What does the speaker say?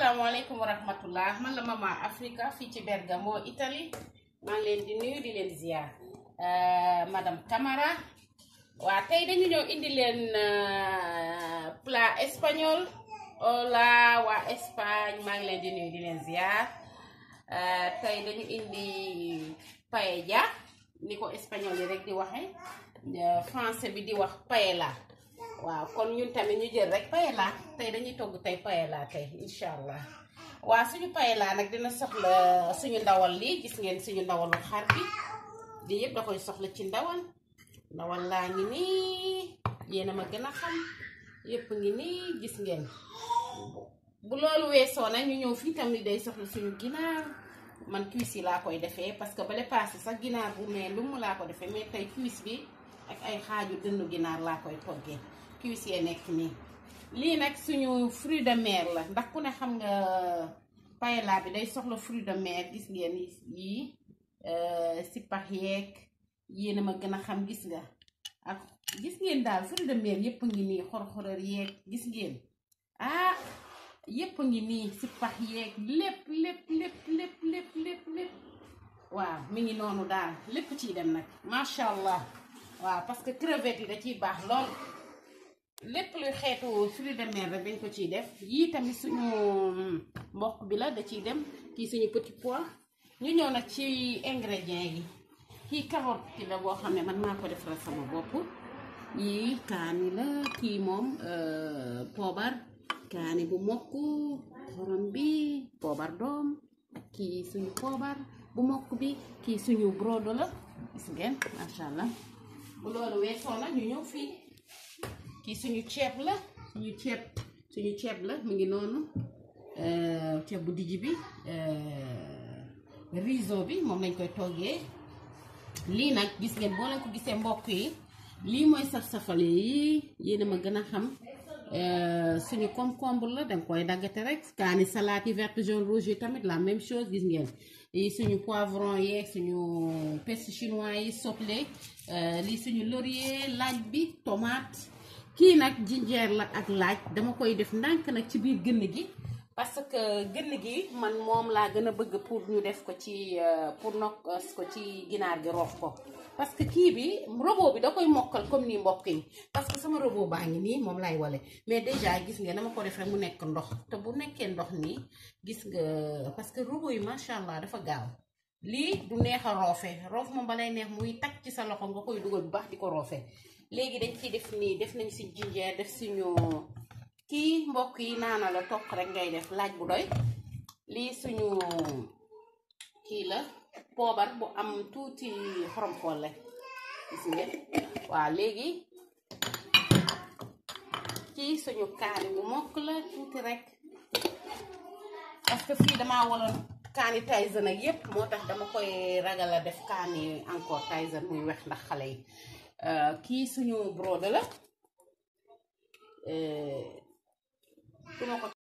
asalaamaaleykum wa rahmatullah man la Mama Africa fii ci Bergamo Italie maa ngi leen di nuyu di leen ziar madame Camara waa tey dañu ñëw indi leen plat espagnol hola waa Espagne maa ngi leen di nuyu di leen ziar tey dañu indi paella ni ko espagnol yi rek di waxe français bi di wax paella waaw kon ñun tamit ñu jël rek paella tey dañuy togg tey paella tey incha allah waaw suñu paella nag dina soxla suñu ndawal lii gis ngeen suñu ndawalu xar bi lii yëpp da koy soxla ci ndawal ndawal laa ngi nii yéena ma gën a xam yëpp ngi nii gis ngeen bu loolu weesoo nag ñu ñëw fii tamit day soxla suñu ginaar man cuisse yi laa koy defee parce que bale passé sax ginaar bu mais lu mu laa ko defee mais tey cuisse bi ak ay xaaju dënnu ginaar laa koy toggee cuisse yee nekk nii lii nag suñu fruit de mer la ndax ku ne xam nga paella bi day soxla fruit de mer gis ngeen yii si pax yeeg yéena ma gën a xam gis nga ak gis ngeen daal fruit de mer yépp ngi nii xor-xoror yeeg gis ngeen ah yépp ngi nii si pax yeeg lépp lépp lépp lépp lépp lépp lépp waaw mi ngi noonu daal lépp ciy dem nag macha allah waaw parce que crevette yi da ciy baax lool lépp luy xeetu fruit de mer rek dañ ko ciy def yii tamit suñu mboq bi la da ciy dem kii suñu petit pois ñu ñëw nag ci ingrédients yi kii carotte ki la boo xam ne man maa ko defaral sama bopp yii kaani la kii moom poobar kaani bu mokk xorom bi poobar doom ak kii suñu poobar bu mokk bi kii suñu brodo la gis ngeen macha allah bu loolu weesoo nag ñu ñëw fii kii suñu ceeb la suñu ceeb suñu ceeb la mu ngi noonu ceeb bu dijj bi riso bi moom lañ koy toggee lii nag gis ngeen boo leen ko gisee mbokk yi lii mooy saf-safale yi yéen a ma gën a xam suñu concombre la danga koy daggate rek kaani salade yi verte jaune rouge yi tamit la même chose gis ngeen yi suñu poivron yeeg suñu persil chinois yi soble lii suñu laurier laaj bi tomate kii nag jinjeer la ak laaj dama koy def ndànk nag ci biir gënn gi parce que gënn gi man moom laa gën a bëgg pour ñu def ko ci pour nokkos ko ci ginaar gi roof ko parce que kii bi robot bi da koy mokkal comme nii mbokk yi parce que sama robot baa ngi nii moom laay wale mais déjà gis nga dama ko def rek mu nekk ndox te bu nekkee ndox nii gis nga parce que robot yi macha allah dafa gaaw lii du neex a roofe roof moom balay neex muy takk ci sa loxo nga koy dugal bu baax di ko roofe léegi dañ ciy def nii def nañ si jinjeer def suñu kii mbokk yi naana la toq rek ngay def laaj bu doy lii suñu kii la poobar bu am tuuti xorom xolle gis ngeen waaw léegi kii suñu kaani bu mokk la tuuti rek parce que fii damaa waloon kaani Tyson ak yépp moo tax dama koy ragal a def kaani encore Tyson muy wex ndax xale yi kii suñu brode la duma ko